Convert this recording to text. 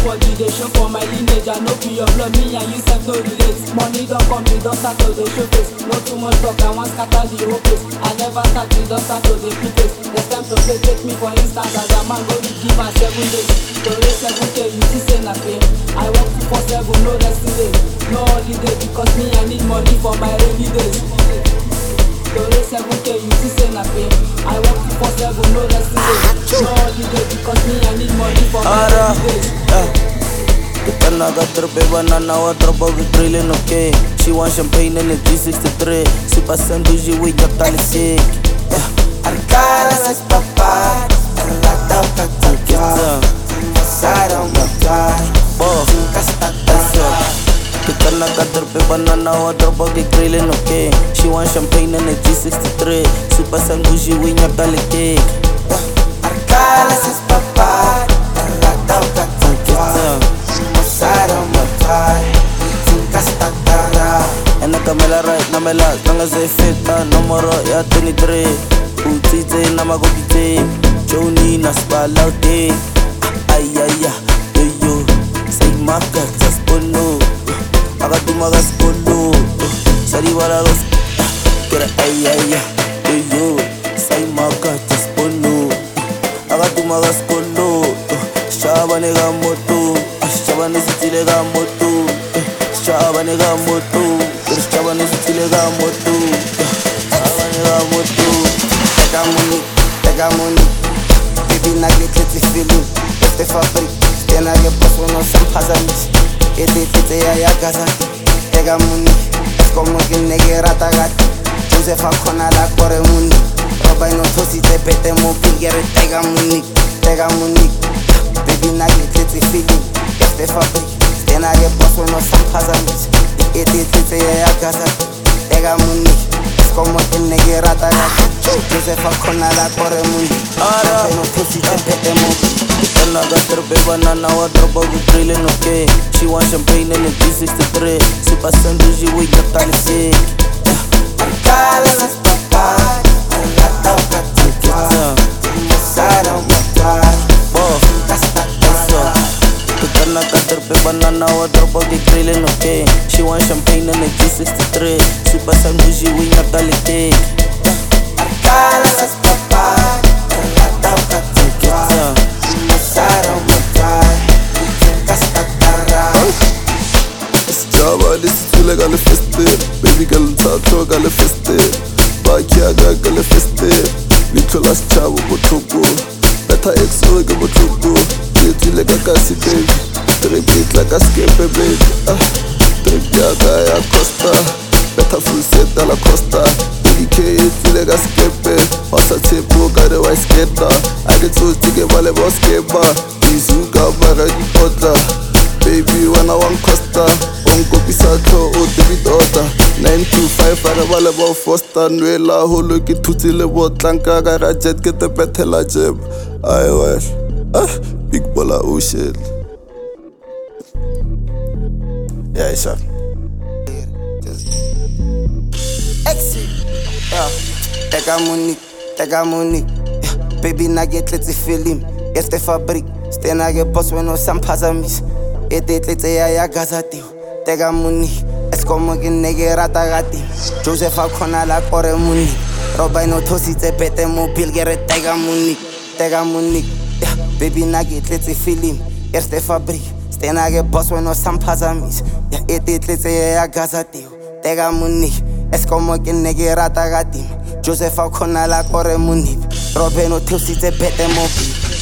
body dey show for my lineage. I no be your blood, me and you sef no relate. Money don come, me don start to dey show face. No too much talk, I wan scatter the whole place. I never start, me don start to dey pick face. Next time to play, take me for instance as a man go dey give am seven days. To raise seven k, you see say na pain. I work two four seven, no resting day, no holiday because me I need money for my rainy days. To raise seven k, you see say na pain. I work two four seven, no resting day, no holiday because me I need money for my Ara, rainy days. yeah. Kitana got trippy banana wa dropa with drilling okay She want champagne in the G63 Super Sam bougie with your tali sick Yeah Arcada essas papadas, ela dá o cacau. Passaram meu pai, Bo casta Kitana got trippy banana wa dropa with drilling okay She want champagne in the G63 Super Sam bougie with your tali sick Arcada essas papadas, ela dá o cacau. Passaram meu pai, casta En ik kan me la right, na me la Lang as I fit, na numero ya 23 Utite na magopite Joni na spalaute Ay ay ay, yo yo Say maka, tas pono Aga tumagas polo Sari wala los Kira ay ay ay, yo yo Say maka, tas pono Aga tumagas polo Shaba nega moto Shaba nesitile ga moto Shaba nega moto Shaba nesitile ga moto Shaba nega moto Pega money, pega money. Baby, na get let's feeling. Este fabric, tena que paso no san pasamis. Ete tete ya ya casa. Pega money, es como que negra tagat. Josefa con a la corre money. Roba y no tosi te pete mo pilgere. Pega money, pega money. Baby, na get let's feeling. Este fabric, tena que paso no san pasamis. Ete tete ya ya casa. Pega money, es como que negra tagat. Josefa con a la corre money. Ara. Roba y no tosi te pete mo Kitana got trippy banana wa dropa with drilling okay She want champagne in the G63 Super Sam bougie with your tali sick Arcada essas papadas, ela dá o cacau. Passaram meu pai, Bo casta Kitana got trippy banana wa dropa with drilling okay She want champagne in the G63 Super Sam bougie with your tali sick Arcada essas papadas, ela dá o cacau. Passaram meu pai, casta Java lisithule ka le feste baby ka letsatho ka le feste bakiaka ka le feste leitlho la setšhabo botlhoko betha exore ke botlhoko letsile ka kasi baby trip e tla ka skepe baby ah, trip yaka ya costa betha full set a la costa ek e tlile ka skepe wa sa tshepo ka re wa sketa a ke tsotse ke ba le ba skepa izuka mara dipotla baby wena wa nkosta o nkopisa tlho o tebitota 925 a re ba le bo fosta nwela holo ke thutse le botlanka ka ga jet ke tepethela jeb ai wel ah big bola ocean yeah sure Exit. Yeah. Pega money, pega money. Yeah. Baby, na get let's film. Este fabric, stena ge boss when no sam pasamis. Ete tletse ya ya gazati. Tega money, es como que nege rata gati. Josefa khona la kore money. Roba no tosi tse pete mo pilgere tega money, tega money. Yeah. Baby, na get let's film. Este fabric, stena ge boss when no sam pasamis. Yeah. Ete tletse ya ya gazati. Tega money. Es como que nege rata gatim Josefa khona la kore munip Robe no thiusitse bete mobi